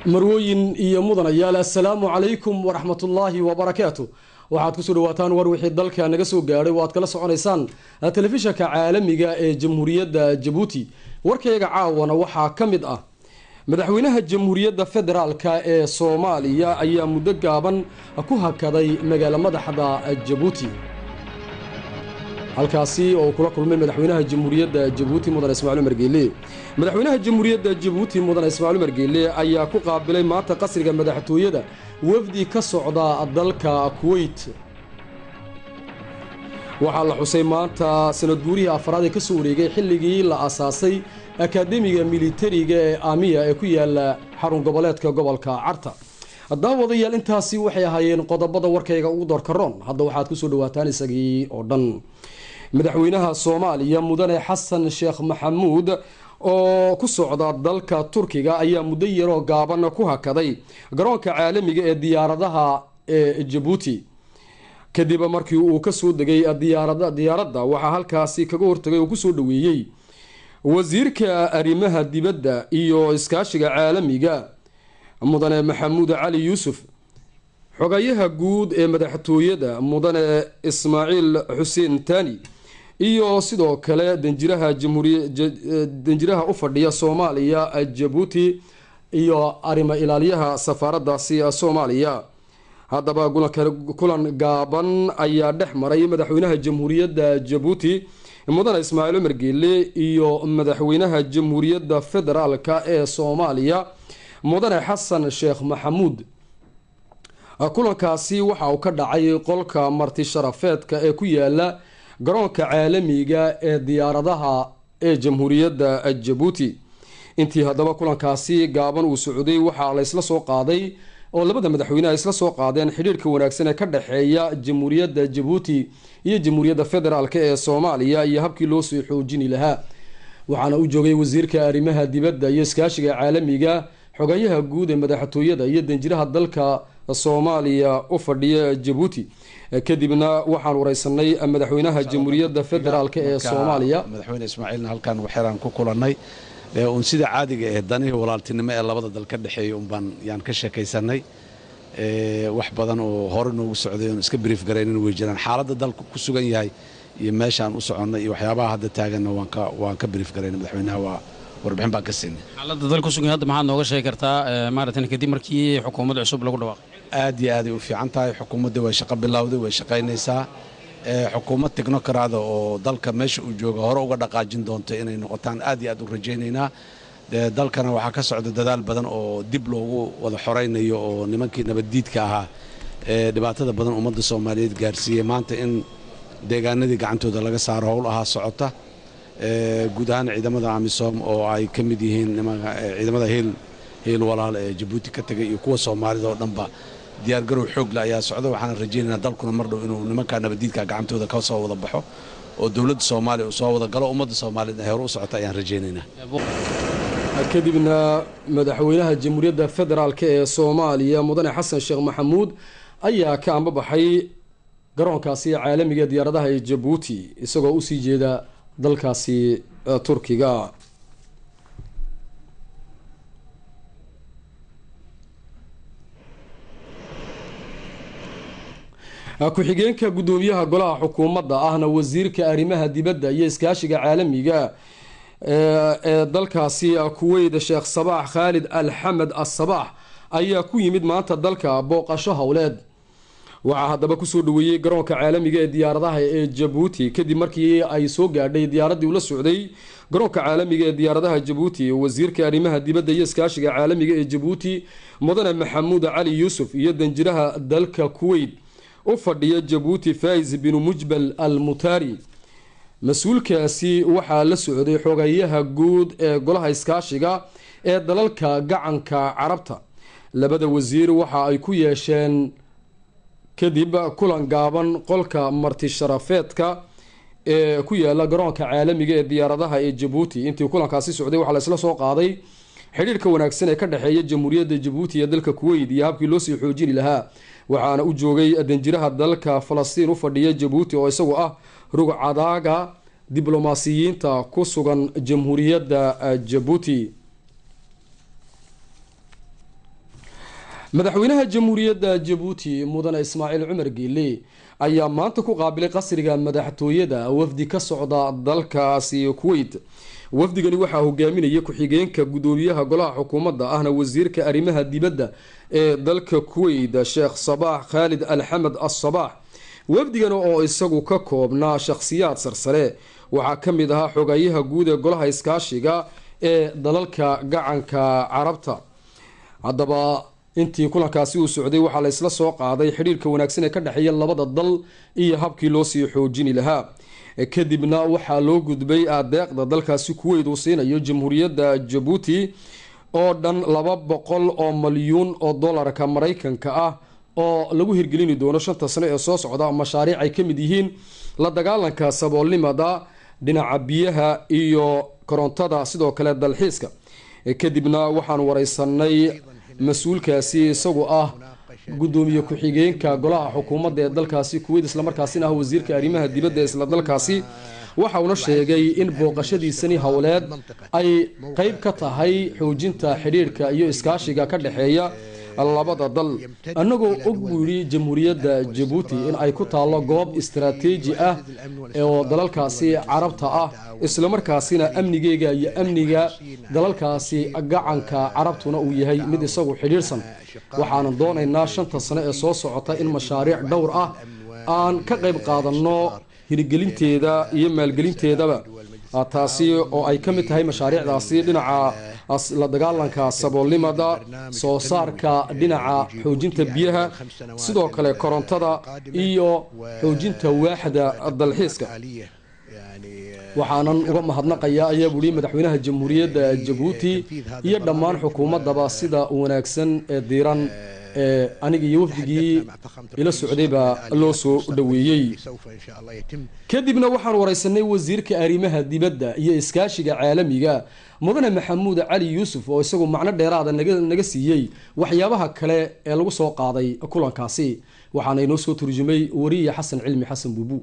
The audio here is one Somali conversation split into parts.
marwooyin iyo mudanayaal assalaamu calaykum waraxmatullaahi wabarakaatu waxaad kusoo dhawaataan war wixii dalka naga soo gaadhay oo aad kala soconaysaan telefishanka caalamiga ee jamhuuriyadda jabuuti warkayga caawana waxaa ka mid ah madaxweynaha jamhuuriyadda federaalka ee soomaaliya ayaa muddo gaaban ku hakaday magaalo madaxda jabuuti halkaasi oo kula kulmay madaxweynaha jamhuuriyadda jabuuti mudane ismaaciil umar geele madaxweynaha jamhuuriyadda jabuuti mudane ismaaciil umar geele ayaa ku qaabilay maanta qasriga madaxtooyada wafdi ka socda dalka kuweyt waxaa la xusay maanta sanad guurihii afraad ee ka soo wareegay xilligii la asaasay akaademiga militariga ee aamiya ee ku yaala xarun goboleedka gobolka carta daawadayaal intaasi waxay ahaayeen qodobada warkayga ugu doorkaroon hadda waxaad kusoo dhawaataan isagii oo dhan madaxweynaha soomaaliya mudane xasan sheekh maxamuud oo ku socda dalka turkiga ayaa muddo yaroo gaaban ku hakaday garoonka caalamiga ee diyaaradaha ee jabuuti kadib markii uu kasoo degay diyaaradda waxaa halkaasi kaga hortagay oo kusoo dhaweeyey wasiirka arrimaha dibadda iyo iskaashiga caalamiga mudane maxamuud cali yuusuf xogayaha guud ee madaxtooyada mudane ismaaciil xuseen tani iyo sidoo kale danjiraha danjiraha u fadhiya soomaaliya jabuuti iyo arrimo ilaaliyaha safaaradaasi soomaaliya haddaba kulan gaaban ayaa dhex maray madaxweynaha jamhuuriyadda jabuuti mudane ismaaciil cumar geele iyo madaxweynaha jamhuuriyadda federaalka ee soomaaliya mudane xasan sheekh maxamuud kulankaasi waxa uu ka dhacay qolka marti sharafeedka ee ku yaala garoonka caalamiga ee diyaaradaha ee jamhuuriyadda jabuuti intii haddaba kulankaasi gaaban uu socday waxaa la ysla soo qaaday oo labada madaxweyne ay isla soo qaadeen xidhiirka wanaagsan ee ka dhexeeya jamhuuriyadda jabuuti iyo jamhuuriyadda federaalk ee soomaaliya iyo habkii loo soo xoojini lahaa waxaana u joogay wasiirka arrimaha dibadda iyo iskaashiga caalamiga xogayaha guud ee madaxtooyada iyo danjiraha dalka soomaaliya u fadhiya jabuuti kadibna waxaan wareysanay madaxweynaha jamhuuriyadda federaalk ee soomaaliya madaxweyne ismaaciilna halkaan waxyaraan ku kulanay uun sida caadiga eh danihii walaaltinimo ee labada dal ka dhexeeya unbaan yaan ka sheekaysanay wax badan oo hore noogu socday oon iska brief garaynin way jiraan xaaladda dalku ku sugan yahay iyo meeshaan u soconnay iyo waxyaabaha hadda taaganna waan ka brief garaynay madaxweynaha waa warbixin baan ka siinay xaaladda dal ku sugan hadda maxaad nooga sheegi kartaa maaratan kadib markii xukuumad cusub lagu dhawaaqay aad iyo aaday u fiican tahay xukuumadda way shaqo bilowday way shaqaynaysaa xukuumad technocrada oo dalka meesha uu jooga hore uga dhaqaajin doonto inay noqotaan aad iyo aad u rajaynaynaa dalkana waxaa ka socda dadaal badan oo dib loogu wada xoraynayo oo nimankii nabaddiidka ahaa ee dhibaatada badan ummadda soomaaliyeed gaarsiiyey maanta in deegaanadii gacantooda laga saaro howl ahaa socota guud ahaan ciidamada amisom oo ay ka mid yihiin ciidamada heel heel walaal ee jabuuti ka tegay iyo kuwa soomaalida oo dhanba diyaargarow xoogle ayaa socda waxaana rajaynaynaa dalkuna mar dhow inuu nimankaa nabaddiidka gacantooda ka soo wada baxo oo dowladda soomaaliya uu soo wada galo ummadda soomaaliyeed ay hore u socota ayaan rajaynaynaa kadibna madaxweynaha jamhuuriyadda federaalk ee soomaaliya mudane xasan sheekh maxamuud ayaa ka ambabaxay garoonkaasi caalamiga diyaaradaha ee jabuuti isagoo usii jeeda dalkaasi turkiga ku-xigeenka guddoomiyaha golaha xukuumadda ahna wasiirka arrimaha dibadda iyo iskaashiga caalamiga ee dalkaasi kuweyt sheekh sabaax khaalid alxamed asabaax ayaa ku yimid maanta dalka booqasho howleed waxaa haddaba kusoo dhaweeyey garoonka caalamiga ee diyaaradaha ee jabuuti kadib markii ay soo gaadhay diyaaraddii ula socday garoonka caalamiga ee diyaaradaha jabuuti wasiirka arrimaha dibadda iyo iskaashiga caalamiga ee jabuuti mudane maxamuud cali yuusuf iyo danjiraha dalka kuweyt u fadhiya jabuuti faiz binu mujbal al mutaari mas-uulkaasi waxaa la socday xogayaha guud ee golaha iskaashiga ee dalalka gacanka carabta labada wasiir waxa ay ku yeesheen kadib kulan gaaban qolka marti sharafeedka ee ku yaala garoonka caalamiga ee diyaaradaha ee jabuuti intii kulankaasi socday waxaa la isla soo qaaday xidhiirka wanaagsan ee ka dhexeeya jamhuuriyadda jabuuti iyo dalka kuweyt iyo habkii loosii xoojini lahaa waxaana u joogay danjiraha dalka falastiin u fadhiya jabuuti oo isagu ah rugcadaaga diblomaasiyiinta ku sugan jamhuuriyadda jabuuti madaxweynaha jamhuuriyadda jabuuti mudane ismaaciil cumar geele ayaa maanta ku qaabilay qasriga madaxtooyada wafdi ka socda dalkaasi kuweyt wafdigani waxaa hogaaminaya ku-xigeenka gudoomiyaha golaha xukuumadda ahna wasiirka arrimaha dibadda ee dalka kuweyt sheekh sabaax khaalid alxamed assabaax wafdigan oo isagu ka koobnaa shakhsiyaad sarsare waxaa ka mid ahaa xogayaha guud ee golaha iskaashiga ee dalalka gacanka carabta haddaba intii kulankaasi uu socday waxaa la isla soo qaaday xidhiirka wanaagsan ee ka dhexeeya labada dal iyo habkii loo sii xoojini lahaa kadibna waxaa loo gudbay adeeqda dalkaasi kuweyd uu siinayo jamhuuriyadda jabuuti oo dhan laba boqol oo malyuun oo dollarka maraykanka ah oo lagu hirgelini doono shanta sano ee soo socda mashaariic ay ka mid yihiin la dagaalanka saboolnimada dhinaca biyaha iyo korontada sidoo kale dalxiiska kadibna waxaan wareysanay mas-uulkaasi isagu ah gudoomiye ku-xigeenka golaha xukuumadda ee dalkaasi kuweyd islamarkaasina ah wasiirka arrimaha dibadda ee isla dalkaasi waxa uuna sheegay in booqashadiisani howleed ay qeyb ka tahay xoojinta xidhiirhka iyo iskaashiga ka dhexeeya labada dal annagoo og buu yidhi jamhuuriyadda jabuuti in ay ku taallo goob istaraatiiji ah oo dalalkaasi carabta ah islamarkaasina amnigeega iyo amniga dalalkaasi gacanka carabtuna uu yahay mid isagu xidhiirhsan waxaanan doonaynaa shanta sano ee soo socota in mashaariic dhowr ah aan ka qayb qaadanno hirgelinteeda iyo maalgelinteedaba taasi oo ay ka mid tahay mashaariicdaasi dhinaca la dagaalanka saboolnimada soo saarka dhinaca xoojinta biyaha sidoo kale korontada iyo xoojinta waaxda dalxiiska waxaanan uga mahadnaqayaa ayaa buuhi madaxweynaha jamhuuriyadda jabuuti iyo dhammaan xukuumaddaba sida wanaagsan ee diiran ee aniga iyo wafdigii ila socdayba loo soo dhaweeyey kadibna waxaan wareysanay wasiirka arrimaha dibadda iyo iskaashiga caalamiga mudane maxamuud cali yuusuf oo isagu macno dheeraada naga siiyey waxyaabaha kale ee lagu soo qaaday kulankaasi waxaana inoo soo turjumay wariye xasan cilmi xasan buubu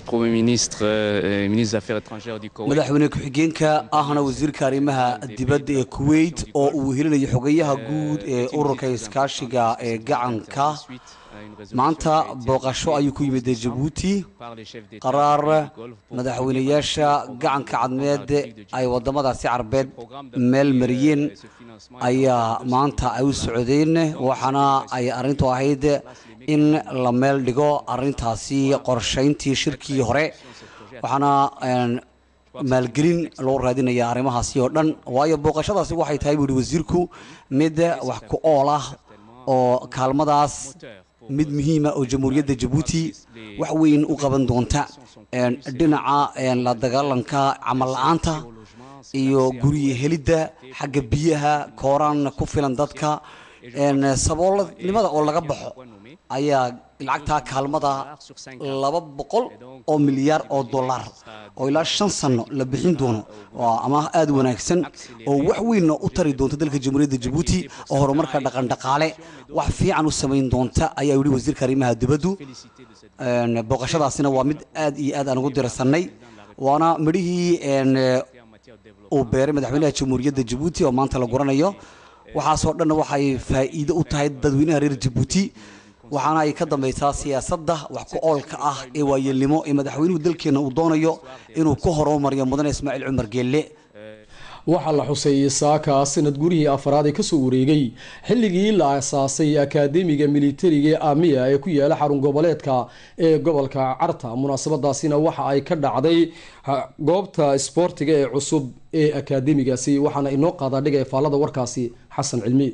madaxweyne ku-xigeenka ahna wasiirka arrimaha dibadda ee kuweyt oo uu helinayo xogayaha guud ee ururka iskaashiga ee gacanka maanta booqasho ayuu ku yimid jabuuti qaraar madaxweynayaasha gacanka cadmeed ay wadamadaasi carbeed meel mariyeen ayaa maanta ay u socdeen waxaana ay arrintu ahayd in la meel dhigo arintaasi qorshayntii shirkii hore waxaana maalgelin loo raadinaya arrimahaasi oo dhan waayo booqashadaasi waxay tahay buuhi wasiirku mid wax ku ool ah oo kaalmadaas mid muhiima oo jamhuuriyadda jabuuti wax weyn u qaban doonta dhinaca la dagaalanka camal la-aanta iyo guriya helidda xagga biyaha kooraan ku filan dadka saboolnimada oo laga baxo ayaa lacagtaa kaalmada laba boqol oo milyaar oo dollar oo ilaa shan sano la bixin doono waa amaah aada wanaagsan oo wax weynna u tari doonta dalka jamhuuriyadda jabuuti oo horumarka dhaqandhaqaale wax fiican u samayn doonta ayaa yihi wasiirka arrimaha dibaddu booqashadaasina waa mid aad iyo aad aan ugu dirsanay waana midhihii uu beeray madaxweynaha jamhuuriyadda jabuuti oo maanta la guranayo waxaasoo dhanna waxay faa'iido u tahay dadweynaha reer jabuuti waxaana ay ka dambaysaa siyaasadda wax ku oolka ah ee waayeelnimo ee madaxweynuhu dalkeenna uu doonayo inuu ku horumariyo mudane ismaaciil cumar geelle waxaa la xuseeyey saaka sanad gurihii afaraad ee kasoo wareegay xilligii la asaasay akaademiga militariga ee amiya ee ku yaala xarun goboleedka ee gobolka carta munaasabadaasina waxa ay ka dhacday goobta isboortiga ee cusub ee akaademigaasi waxaana inoo qaadaa dhiga efaalada warkaasi xasan cilmi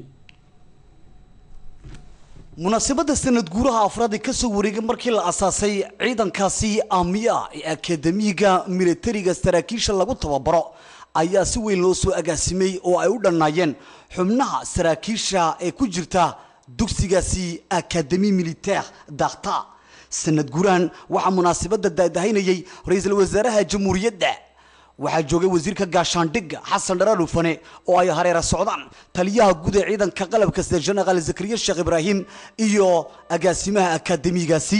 munaasabadda sanad guuraha afraad ee kasoo wareegay markii la asaasay ciidankaasi amiya ee akademiga militariga saraakiisha lagu tababaro ayaa si weyn loo soo agaasimay oo ay u dhannaayeen xubnaha saraakiisha ee ku jirta dugsigaasi akademi militaire dakta sanad guurahan waxaa munaasabadda daadahaynayay ra-iisul wasaaraha jamhuuriyadda waxaa joogay wasiirka gaashaandhigga xasan dharaar ufane oo ay hareera socdaan taliyaha guud ee ciidanka qalabka sida jenaraal zakariya sheekh ibraahim iyo agaasimaha akademigaasi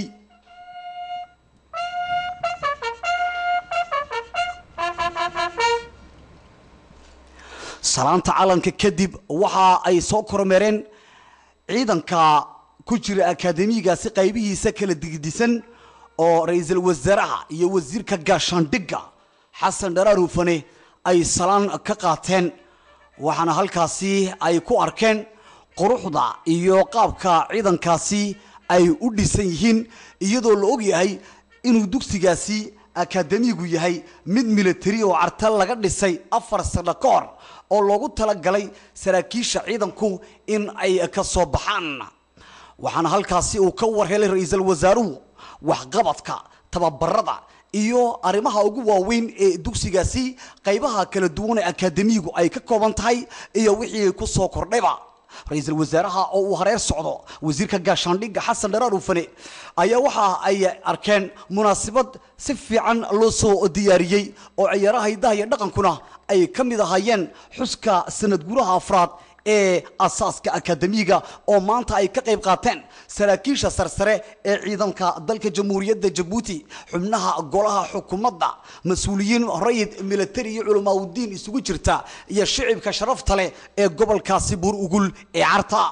salaanta calanka kadib waxa ay soo kormeereen ciidanka ku jira akaademiyigaasi qaybihiisa kala digdisan oo ra-iisul wasaaraha iyo wasiirka gaashaandhigga xasan dharaar hufane ay salaan ka qaateen waxaana halkaasi ay ku arkeen quruxda iyo qaabka ciidankaasi ay u dhisan yihiin iyadoo la og yahay inuu dugsigaasi akaademigu yahay mid militari oo carta laga dhisay afar sano ka hor oo loogu talagalay saraakiisha ciidanku in ay ka soo baxaan waxaana halkaasi uu ka warhelay ra-iisul wasaaruhu waxqabadka tababarada iyo arrimaha ugu waaweyn ee dugsigaasi qaybaha kala duwan ee akaademiyigu ay ka kooban tahay iyo wixii ku soo kordhayba ra-iisul wasaaraha oo uu hareer socdo wasiirka gaashaandhigga xasan dharaar ufane ayaa waxa ay arkeen munaasabad si fiican loo soo diyaariyey oo ciyaaraha hidaha iyo dhaqankuna ay ka mid ahaayeen xuska sanad guraha afraad ee asaaska akaademiga oo maanta ay ka qayb qaateen saraakiisha sarsare ee ciidanka dalka jamhuuriyadda jabuuti xubnaha golaha xukuumadda mas-uuliyiin rayid militari iyo culamaauddiin isugu jirta iyo shicibka sharafta leh ee gobolkaasi buur ugul ee carta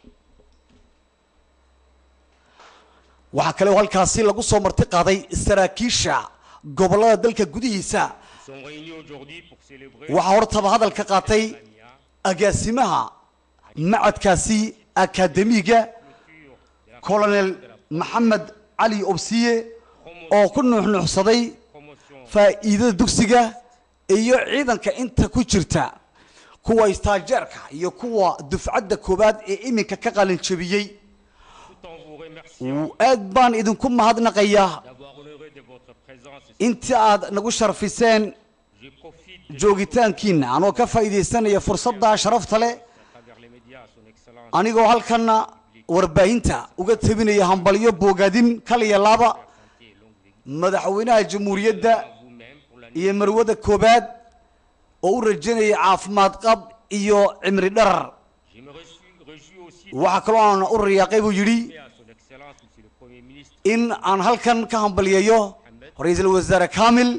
waxaa kale oo halkaasi lagu soo marti qaaday saraakiisha gobollada dalka gudihiisa waxaa hortaba hadal ka qaatay agaasimaha macadkaasi akaademiga colonel maxamed cali obsiye oo ku nuuxnuuxsaday faa'iidada dugsiga iyo ciidanka inta ku jirta kuwa istaajeerka iyo kuwa dufcadda koowaad ee iminka ka qalin jebiyey aad baan idinku mahadnaqayaa inta aad nagu sharfiseen joogitaankiina anoo ka faa'iidaysanaya fursadda sharafta leh anigoo halkanna warbaahinta uga tabinaya hambalyo boogaadin kaliya laaba madaxweynaha jamhuuriyadda iyo marwada koobaad oo u rajanaya caafimaad qab iyo cimri dharar waxaa kaloo aan u riyaaqay buu yidhi in aan halkan ka hambalyeeyo ra-iisul wasaare kamil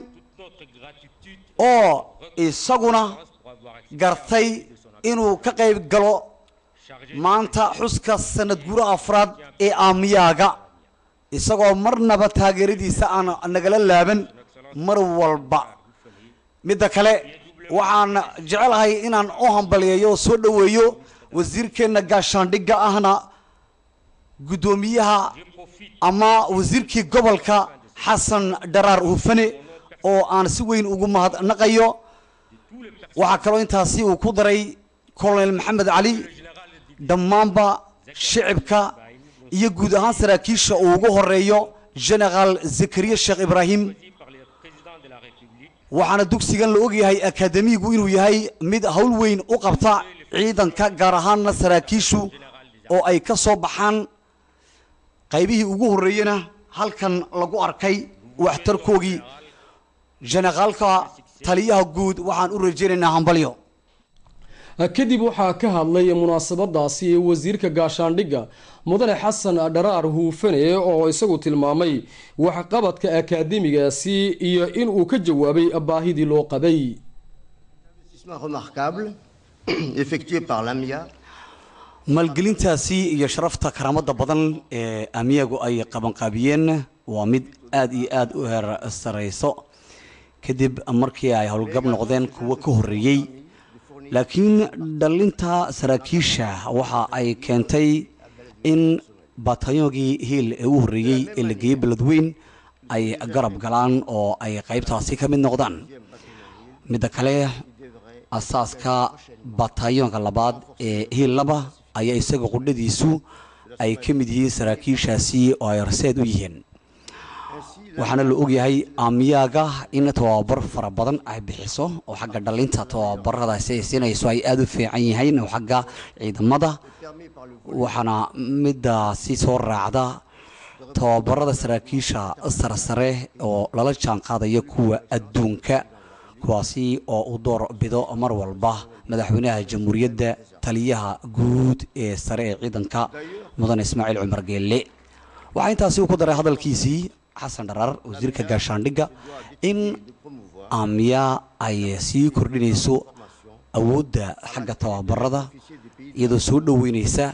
oo isaguna gartay inuu ka qayb galo maanta xuska sanad guraha afraad ee aamiyaaga isagoo marnaba taageeradiisa aan nagala laaban mar walba midda kale waxaan jecelahay inaan u hambaliyeeyo oo soo dhoweeyo wasiirkeenna gaashaandhigga ahna guddoomiyaha ama wasiirkii gobolka xasan dharaar hufane oo aan si weyn ugu mahadnaqayo waxaa kaloo intaasi uu ku daray colonel maxamed cali dhammaanba shicibka iyo guud ahaan saraakiisha uu ugu horeeyo generaal zakariya sheekh ibraahim waxaana dugsigan la ogyahay akaademigu inuu yahay mid howl weyn u qabta ciidanka gaar ahaanna saraakiishu oo ay ka soo baxaan qaybihii ugu horreeyena halkan lagu arkay waxtarkoogii jenaraalka taliyaha guud waxaan u rajaynaynaa hambalyo kadib waxaa ka hadlay munaasabadaasi wasiirka gaashaandhigga mudane xasan dharaar huufane oo isagu tilmaamay waxqabadka akaademigaasi iyo inuu ka jawaabay baahidii loo qabay maalgelintaasi iyo sharafta karaamada badan ee amiyagu ay qabanqaabiyeen waa mid aada iyo aada u heer sareyso kadib markii ay howlgab noqdeen kuwo ka horreeyey laakiin dhalinta saraakiisha waxa ay keentay in batayogii hiil ee u horreeyey ee la geeyey beledweyn ay garab galaan oo ay qaybtaasi ka mid noqdaan midda kale asaaska batayoonka labaad ee hiil laba ayaa isaga qudhadiisu ay ka mid yihiin saraakiishaasi oo ay horseed u yihiin waxaana la ogyahay aamiyaaga in tababar fara badan ay bixiso oo xagga dhalinta tababaradaasi ay siinayso ay aada u fiican yihiin oo xagga ciidamada waxaana midaasi soo raacda tababarada saraakiisha sarsare oo lala jaan qaadaya kuwa adduunka kuwaasi oo u door bido mar walba madaxweynaha jamhuuriyadda taliyaha guud ee sare ee ciidanka mudane ismaaciil cumar geelle waxaa intaasi uu ku daray hadalkiisii xasan dharaar wasiirka gaashaandhigga in aamiya ay sii kordhinayso awoodda xagga tababarada iyadoo soo dhoweyneysa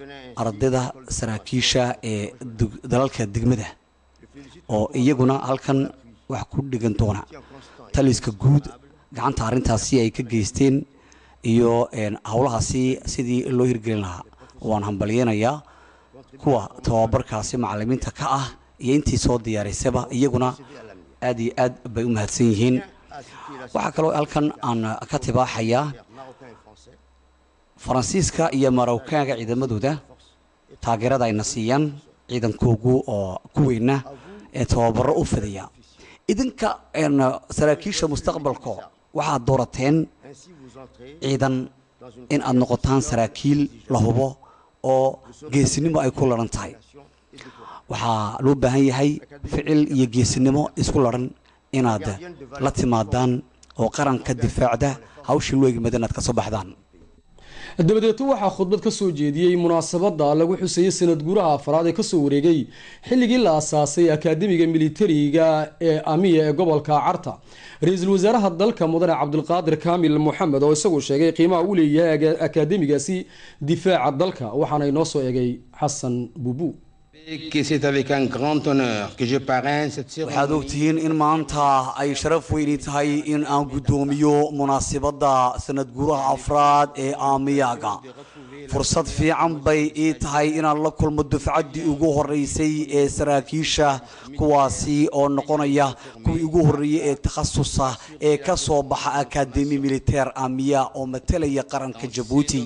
ardayda saraakiisha ee dalalka degmada oo iyaguna halkan wax ku dhigan doona taliska guud gacanta arrintaasi ay ka geysteen iyo howlahaasi sidii loo hirgelin lahaa waan hambalyeynayaa kuwa tababarkaasi macalimiinta ka ah iyo intii soo diyaaraysaba iyaguna aad iyo aad bay u mahadsan yihiin waxaa kaloo halkan aan ka tibaaxayaa faransiiska iyo marowkaanka ciidamadooda taageerada ayna siiyaan ciidankoogu oo kuweyna ee tababaro u fidaya idinka saraakiisha mustaqbalka waxaad doorateen ciidan in aad noqotaan saraakiil la hubo oo geesinimo ay ku laran tahay waxaa loo baahan yahay ficil iyo geesinimo isku laran inaad la timaadaan oo qaranka difaacda hawshii loo egmada inaad ka soo baxdaan dabadeeto waxaa khudbad ka soo jeediyey munaasabada lagu xusayey sanad guuraha afraad ee kasoo wareegay xilligii la asaasay akaademiga militariga ee amiya ee gobolka carta ra-iisul wasaaraha dalka mudane cabdulqaadir kaamil moxamed oo isagu sheegay qiimaha uu leeyahay akaademigaasi difaaca dalka waxaana inoo soo egay xasan buubu waxaad ogtihiin in maanta ay sharaf weyni tahay in aan guddoomiyo munaasibadda sanad guuraha afraad ee aamiyaga fursad fiican bay ii tahay inaan la kulmo dufcaddii ugu horeysay ee saraakiisha kuwaasi oo noqonaya kuwii ugu horreeyey ee takhasusa ee ka soo baxa akademi militeer amiya oo matalaya qaranka jabuuti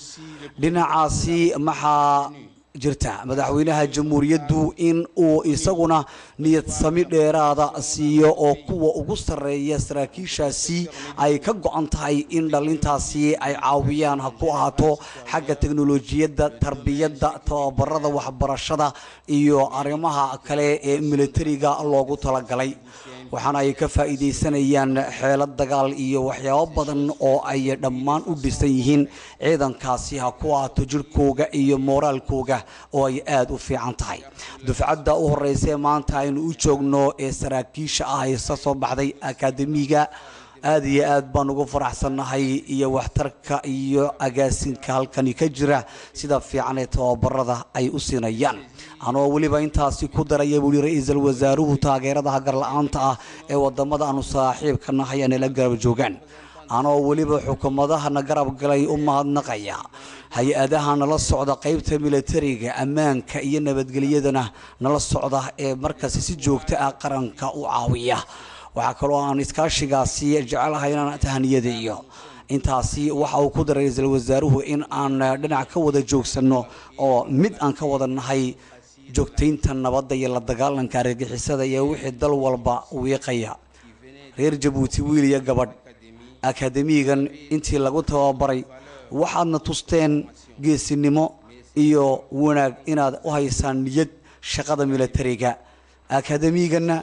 dhinacaasi maxaa jirta madaxweynaha jamhuuriyaddu in uu isaguna niyad sami dheeraada siiyo oo kuwa ugu sarreeya saraakiishaasi ay ka go-an tahay in dhalintaasi ay caawiyaan ha ku ahaato xagga teknolojiyadda tarbiyadda tababarada waxbarashada iyo arrimaha kale ee militariga loogu talagalay waxaana ay ka faa'iidaysanayaan xeelad dagaal iyo waxyaabo badan oo ay dhammaan u dhisan yihiin ciidankaasi ha ku ahaato jirhkooga iyo mooraalkooga oo ay aada u fiican tahay dufcadda u horeysa ee maanta aynu u joogno ee saraakiisha ah isa soo baxday akaademiga aada iyo aad baan ugu faraxsannahay iyo waxtarka iyo agaasinka halkani ka jira sida fiican ee tababarada ay u siinayaan anoo weliba intaasi ku daraya buuhi ra-iisul wasaaruhu taageerada hagar la-aanta ah ee wadamada aanu saaxiibka nahay aanala garab joogaan anoo weliba xukuumadahana garab galay u mahadnaqaya hay-adaha nala socda qeybta militariga ammaanka iyo nabadgelyadana nala socda ee markaasi si joogto ah qaranka u caawiya waxaa kaloo aan iskaashigaasi jecelahay inaan tahaniyadeeyo intaasi waxa uu ku daray ra-iisul wasaaruhu in aan dhinac ka wada joogsanno oo mid aan ka wada nahay joogtaynta nabadda iyo la dagaalanka argagixisada iyo wixii dal walba wiiqaya reer jabuuti wiil iyo gabadh akademigan intii lagu tababaray waxaadna tusteen geesinimo iyo wanaag inaad u haysaan niyad shaqada militariga akademiganna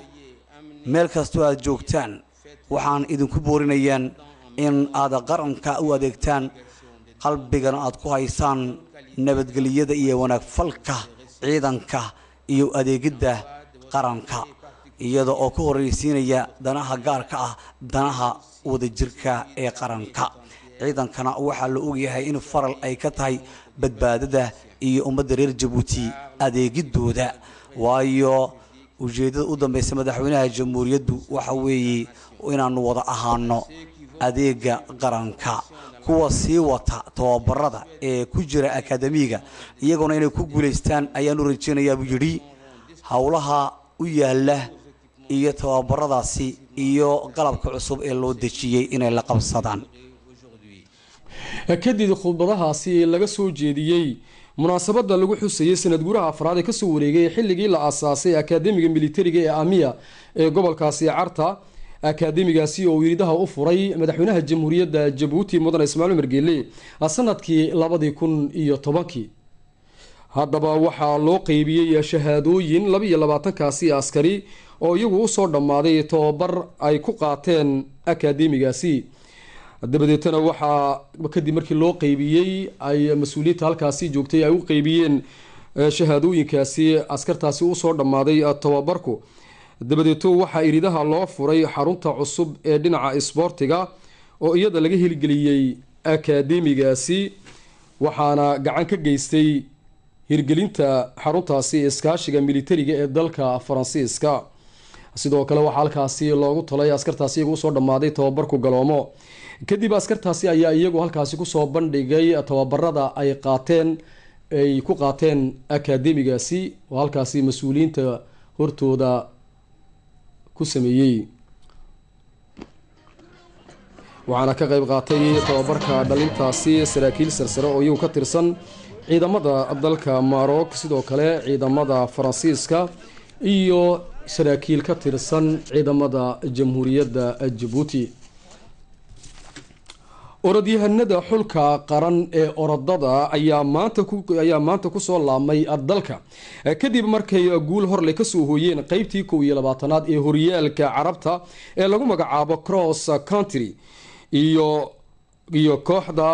meel kastoo aad joogtaan waxaan idinku boorinayaan in aad qaranka u adeegtaan qalbigana aad ku haysaan nabadgelyada iyo wanaag falka ciidanka iyo adeegidda qaranka iyada oo ka horreysiinaya danaha gaarka ah danaha wadajirka ee qaranka ciidankana waxaa la ogyahay in faral ay ka tahay badbaadada iyo ummadda reer jabuuti adeegidooda waayo ujeeddada u dambeysa madaxweynaha jamhuuriyaddu waxa weeye inaanu wada ahaano adeega qaranka kuwa sii wata tababarada ee ku jira akademiga iyaguna inay ku guulaystaan ayaanu rajeynayaa buu yidhi howlaha u yaala iyo tababaradaasi iyo qalabka cusub ee loo dejiyey inay la qabsadaan kadib khudbadahaasi laga soo jeediyey munaasabada lagu xusayey sanad guuraha afraad ee kasoo wareegay xilligii la asaasay akaademiga militariga ee amiya ee gobolkaasi carta akaademigaasi oo wiiridaha u furay madaxweynaha jamhuuriyadda jabuuti mudane ismaaciil margeele sanadkii labadii kun iyo tobankii haddaba waxaa loo qeybiyey shahaadooyin labaiyo labaatankaasi askari oo iyagu usoo dhammaaday tobabar ay ku qaateen akaademigaasi dabadeetana waxaa kadib markii loo qeybiyey ay mas-uuliyiinta halkaasi joogtay ay u qeybiyeen shahaadooyinkaasi askartaasi usoo dhammaaday tobabarku dabadeeto waxaa iridaha loo furay xarunta cusub ee dhinaca isboortiga oo iyada laga heligeliyey akaademigaasi waxaana gacan ka geystay hirgelinta xaruntaasi iskaashiga militariga ee dalka faransiiska sidoo kale waxaa halkaasi loogu talay askartaasi iyagu usoo dhammaaday tababarku galoomo kadib askartaasi ayaa iyagu halkaasi kusoo bandhigay tababarada ay qaateen ay ku qaateen akaademigaasi oo halkaasi mas-uuliyiinta hortooda ku sameeyey waxaana ka qayb qaatay tababarka dhalintaasi saraakiil sarsare oo iyagu ka tirsan ciidamada dalka maroc sidoo kale ciidamada faransiiska iyo saraakiil ka tirsan ciidamada jamhuuriyadda jabuuti orodyahanada xulka qaran ee orodada ayaa maanta ayaa maanta kusoo laabmay dalka kadib markay guul horle kasoo hooyeen qeybtii kow iyo labaatanaad ee horyaalka carabta ee lagu magacaabo cross country iyo iyo kooxda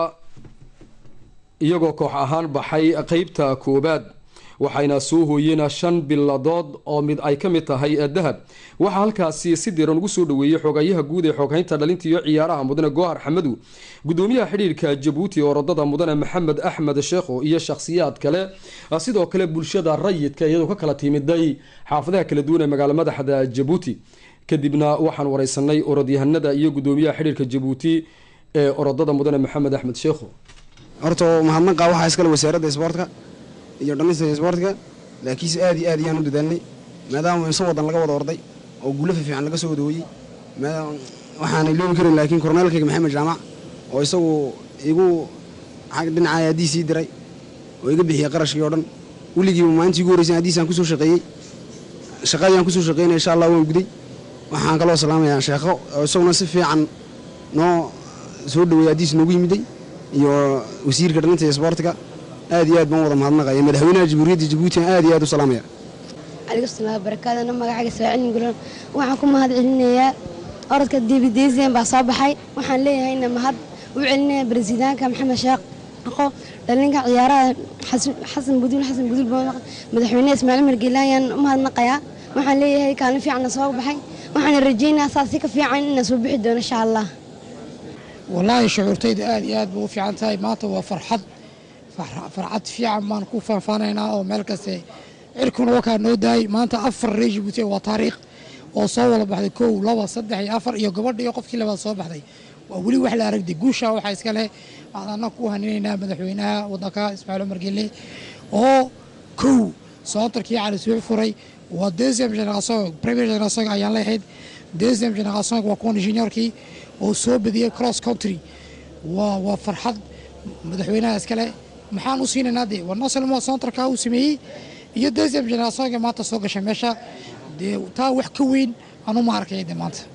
iyagoo koox ahaan baxay qeybta koobaad waxayna soo hooyeen shan biladood oo mid ay ka mid tahay dahab waxaa halkaasi si diran ugu soo dhaweeyey xogayaha guud ee xooghaynta dhalinta iyo ciyaaraha mudane goohar xamadu gudoomiyaha xidhiirka jabuuti oo orodada mudane maxamed axmed sheekho iyo shakhsiyaad kale sidoo kale bulshada rayidka iyadoo ka kala timiday xaafadaha kala duwan ee magaalo madaxda jabuuti kadibna waxaan wareysanay orodyahanada iyo gudoomiyaha xidhiirka jabuuti ee orodada mudane maxamed axmed sheekho horta mahadnaqa waxaa iskale wasaaradda isboortka iyo dhammaysta isboortka laakiinse aad iyo aad ayaan u dadaalnay maadaama inso wadan laga wada orday oo guulafa fiican laga soo wada hooyey waxaana iloobi karin laakiin korneelkayga maxamed jaamac oo isagu igu dhinaca haddii sii diray oo iga bixiyey qarashkii oo dhan weligiiba maalintii ugu horreysay haddiisaan kusoo shaqeeyey shaqadiyaan kusoo shaqeynaya insha allah waan guday waxaan kaloo salaamayaa sheekho oo isaguna si fiican noo soo dhaweeyey haddiis noogu yimiday iyo wasiirka dhalinta isboortiga aad iyo aad baan wada mahadnaqaya madaxweynaha jamhuuriyadda jabuuti aad iyo aad u salaamaya alaikusalaam barakaadana magacayga saacilin gulan waxaan ku mahad celinayaa orodka dibidesian baa soo baxay waxaan leeyahayna mahad u celinaya baresidaanka maxamed sheekh aqo dhalinka ciyaaraha xasan buduul xasan buduul madaxweyneha ismaaciil margeela ayaan u mahadnaqayaa waxaan leeyahay kaalin fiicanna soo baxay waxaana rajaynayaa saas si ka fiican inaan soo bixi doono insha allah wallaahi shucuurtayda aad iyo aad bay u fiican tahay maanta waa farxad farxad fiican baan ku faanfaanaynaa oo meel kaste cirkuna wakaa noo daayay maanta afar ree jibuuti waa taariikh oo soo wada baxday kow laba saddex iyo afar iyo gabadha iyo qofkii labaad soo baxday waa weli wax la aragday guusha waxaa iska leh waxaan annaga ku haninaynaa madaxweynaha waddanka ismaaciil cumar gelle oo kow soontarkii cali suux furay waa deuxième génération premier génération ayaan leehayd deuxième génération waa kuwan juniorkii oo soo badiyey cross country waa waa farxad madaxweynaha iskale maxaan u siinaynaa dee waa noselmo soontarka uu sameeyey iyo deuxième générationka maanta soo gashay meesha dee taa wax ka weyn anuma arkaya dee maanta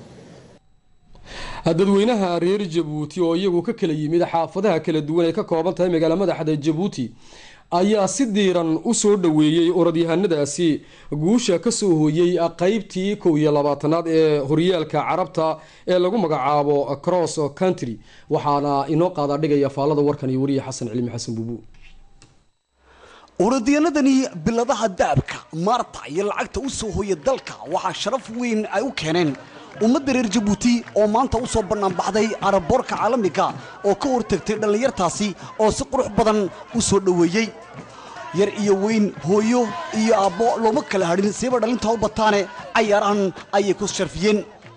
dadweynaha reer jabuuti oo iyagu ka kala yimid xaafadaha kala duwan ay ka kooban tahay magaalo madaxda jabuuti ayaa si diiran u soo dhoweeyey orodyahanadaasi guusha kasoo hooyey qeybtii kow iyo labaatanaad ee horyaalka carabta ee lagu magacaabo cross country waxaana inoo qaadaa dhigaya faallada warkan iyo wariye xasan cilmi xasan buubu orodyaanadani biladaha daabka maarta iyo lacagta u soo hooya dalka waxaa sharaf weyn ay u keeneen ummadda reer jabuuti oo maanta u soo bannaanbaxday araboorka caalamiga oo ka hortagtay dhallinyartaasi oo si qurux badan u soo dhoweeyey yar iyo weyn hooyo iyo aabbo looma kala hadhin siiba dhalinta u bataane cayaarahan ayay ku sharfiyeen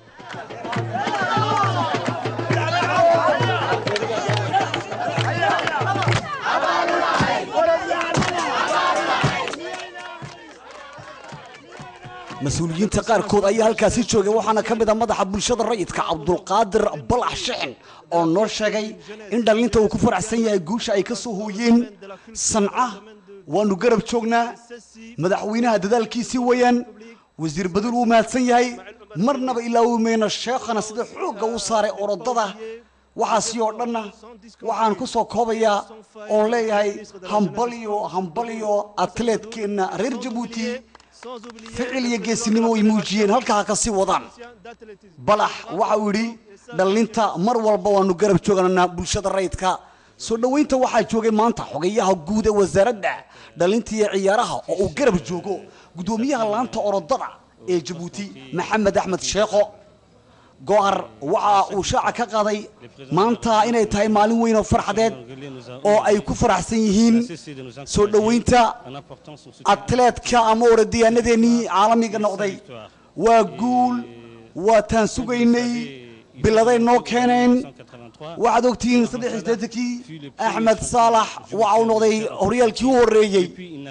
mas-uuliyiinta qaarkood ayaa halkaasi joogay waxaana ka mid a madaxa bulshada rayidka cabdulqaadir balax shixin oo noo sheegay in dhallinta uu ku faraxsan yahay guusha ay ka soo hooyeen sanca waanu garab joognaa madaxweynaha dadaalkiisii weeyaan wasiir baduul wuu mahadsan yahay marnaba ilaawi mayno sheekhana sida xoogga u saaray orodada waxaasi oo dhanna waxaan ku soo koobayaa oon leeyahay hambaliyo hambaliyo atleetkeenna reer jabuuti ficil iyo geesinimo way muujiyeen halkaa ha ka sii wadaan balax waxa uu yidhi dhallinta mar walba waanu garab joogananaa bulshada rayidka soo dhoweynta waxaa joogay maanta xogayaha guud ee wasaaradda dhallinta iyo ciyaaraha oo uu garab joogo guddoomiyaha laanta orodada ee jabuuti maxamed axmed sheekho go-ar waxa uu shaaca ka qaaday maanta inay tahay maalin weyn oo farxadeed oo ay ku faraxsan yihiin soo dhoweynta atleetka ama orodyaanadeennii caalamiga noqday waa guul waa taan sugaynay biladay noo keeneen waxaad ogtihiin saddex iyo siddeetankii axmed saalax waxa uu noqday horyaalkii u horreeyey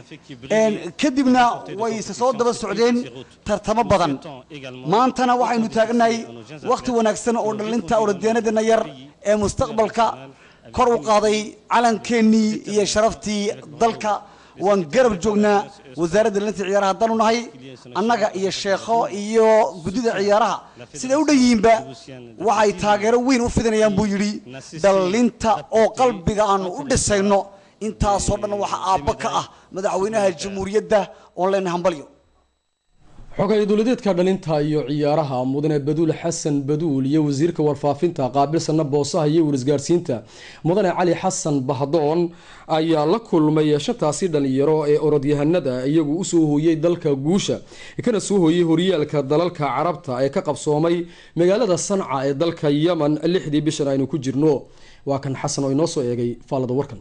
kadibna way se soo daba socdeen tartamo badan maantana waxaynu taagnahay wakhti wanaagsan oo dhallinta orodyaanadeenna yar ee mustaqbalka kor u qaaday calankeenii iyo sharaftii dalka waan garab joognaa wasaaradda dhalinta ciyaaraha haddaanu nahay annaga iyo sheekho iyo guddida ciyaaraha siday u dhan yihiinba waxay taageero weyn u fidinayaan buu yidhi dhallinta oo qalbiga aanu u dhisayno intaasoo dhan waxa aabba ka ah madaxweynaha jamhuuriyadda oon leenahay hambalyo xogay dowladeedka dhalinta iyo ciyaaraha mudane baduul xasan baduul iyo wasiirka warfaafinta qaabilsana boosaha iyo warisgaarsiinta mudane cali xasan bahdoon ayaa la kulmay shantaasi dhalinyaro ee orodyahanada iyagu usoo hooyey dalka guusha kana soo hooyey horyaalka dalalka carabta ee ka qabsoomay magaalada sanca ee dalka yemen lixdii bishan aynu ku jirno waa kan xasan oo inoo soo eegay faalada warkan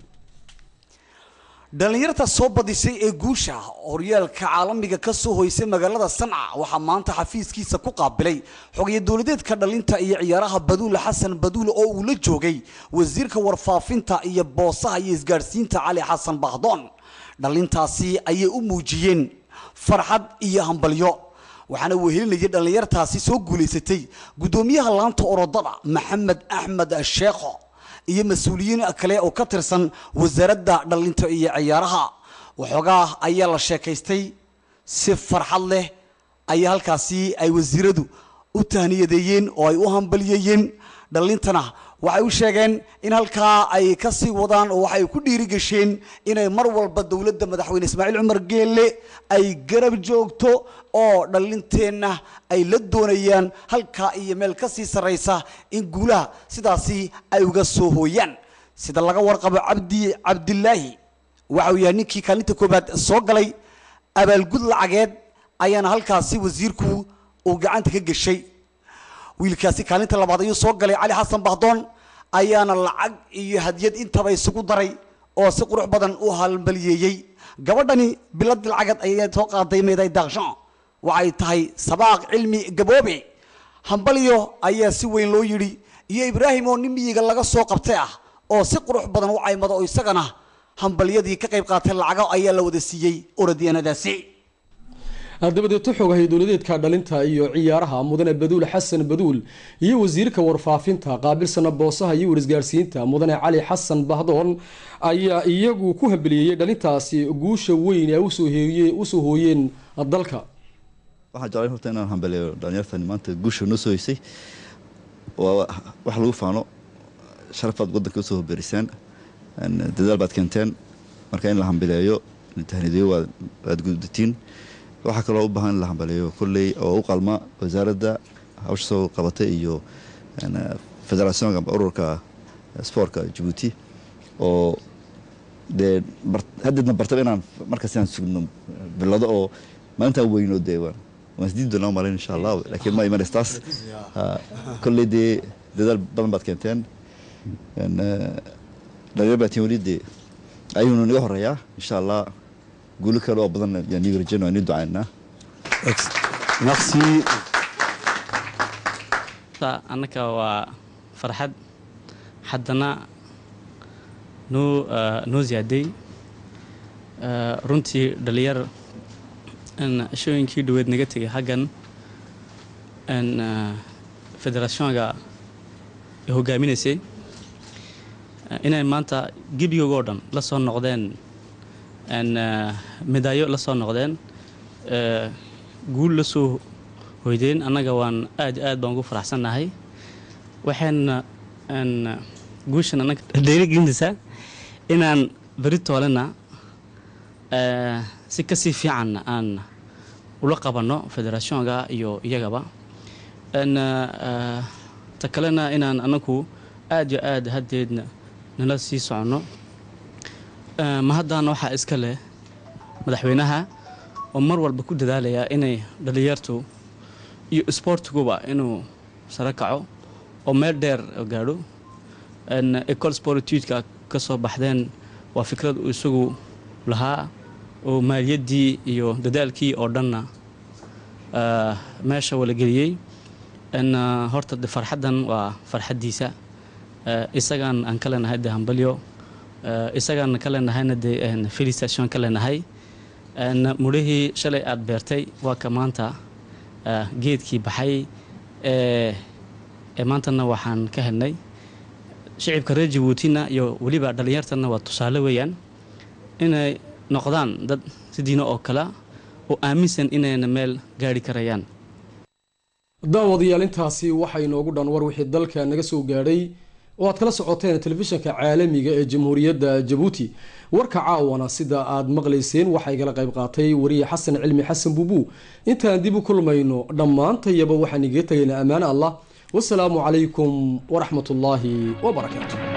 dhallinyarta soo badisay ee guusha horyaalka caalamiga ka soo hoysay magaalada sanca waxaa maanta xafiiskiisa ku qaabilay xogaye dowladeedka dhalinta iyo ciyaaraha baduule xasan baduule oo uu la joogay wasiirka warfaafinta iyo boosaha iyo isgaadhsiinta cali xasan bahdoon dhalintaasi ayay u muujiyeen farxad iyo hambalyo waxaana wehelinayay dhallinyartaasi soo guulaysatay guddoomiyaha laanta orodada maxamed axmed sheekho iyo mas-uuliyiin kale oo ka tirsan wasaaradda dhallinta iyo ciyaaraha waxoogaa ayaa la sheekaystay si farxad leh ayaa halkaasi ay wasiiradu u tahniyadeeyeen oo ay u hambalyeeyeen dhallintana waxay u sheegeen in halkaa ay ka sii wadaan oo waxay ku dhiirigasheen inay mar walba dowladda madaxweyne ismaaciil cumar geelle ay garab joogto oo dhallinteenna ay la doonayaan halkaa iyo meel ka sii sarraysa in guulaha sidaasi ay uga soo hooyaan sida laga warqabo cabdi cabdilaahi waxa uu yahay ninkii kaalinta koobaad soo galay abaalgud lacageed ayaana halkaasi wasiirku uu gacanta ka geshay wiilkaasi kaalinta labaad ayuu soo galay cali xasan bahdoon ayaana lacag iyo hadiyad intaba isugu daray oo si qurux badan u halbalyeeyey gabadhani bilad lacagad ayay soo qaaday meeday daaqshan waxay tahay sabaaq cilmi gaboobe hambalyo ayaa si weyn loo yidhi iyo ibraahim oo nin miyiga laga soo qabtay ah oo si qurux badan u caymada oo isagana hambalyadii ka qayb qaatay lacago ayaa la wada siiyey orodyaanadaasi dabadeeto xogahay dowladeedka dhalinta iyo ciyaaraha mudane baduul xasan baduul iyo wasiirka warfaafinta qaabilsana boosaha iyo warisgaarsiinta mudane cali xasan bahdoon ayaa iyagu ku hambeliyeyey dhalintaasi guusha weyn ee usoo hooyeen dalka waxaan jeclay horta inaan hambeleeyo dhalinyartani maanta guusha noo soo heysay waa wax lagu faano sharafaad waddanka usoo hoberiseen dadaal baad keenteen marka in la hambeleeyo tahniideyo waad gudatiin waxaa kaloo u baahan in la hambaleeyo kolley oo u qalma wasaaradda hawsha soo qabatay iyo federationka ururka sportka jabuuti oo dee haddeedna bartaba inaan markaas inaan sugno bilado oo maalintaan weyno dee waan waan isdiidi doonaa malayn insha allah laakiin ma imanaysa taas kolley dee dadaal badan baad keenteen dhalinyar baa tiin weli dee ayuunu naga horeeyaa insha allah guulo kale oo badan yaan iga rajayna waan ii ducaynaa merci annaka waa farxad haddana noo noo ziyaaday runtii dhalinyar shooyinkii dhaweed naga tegay xaggan federationka ay hogaaminaysay inay maanta gebigoogoo dhan la soo noqdeen medaayo la soo noqdeen guul la soo hoydeen annaga waan aad aad baan ugu faraxsannahay waxayna guushan annaga dhiirigelinaysaa inaan beri toolena si kasii fiicanna aan ula qabanno federationka iyo iyagaba ta kalena inaan annagu aad yo aad haddeedna nala sii soconno ma haddaana waxaa iska leh madaxweynaha oo mar walba ku dadaalaya inay dhalinyartu iyo isboortiguba inuu sare kaco oo meel dheer gaadho ecol sportudka ka soo baxdeen waa fikrad uu isagu lahaa oo maaliyaddii iyo dadaalkii oo dhanna meesha walageliyey horta de farxaddan waa farxaddiisa isagaan aan ka leenahay de hambalyo isagaan ka leenahayna de felicitation ka leenahay mudhihii shalay aada beertay waa ka maanta geedkii baxay ee maantana waxaan ka helnay shicibka reer jabuutina iyo weliba dhallinyartana waa tusaale weeyaan inay noqdaan dad sidiina oo kale oo aaminsan inayna meel gaari karayaan daawadayaal intaasi waxaa inoogu dhan war wixii dalka naga soo gaadhay oo aad kala socoteen telefishinka caalamiga ee jamhuuriyadda jabuuti warka caawana sida aad maqlayseen waxaa igala qayb qaatay wariye xasan cilmi xasan buubu intaan dib u kulmayno dhammaantayaba waxaan igaga tegaynaa ammaane allah wasalaamu calaykum waraxmatullaahi wabarakaatu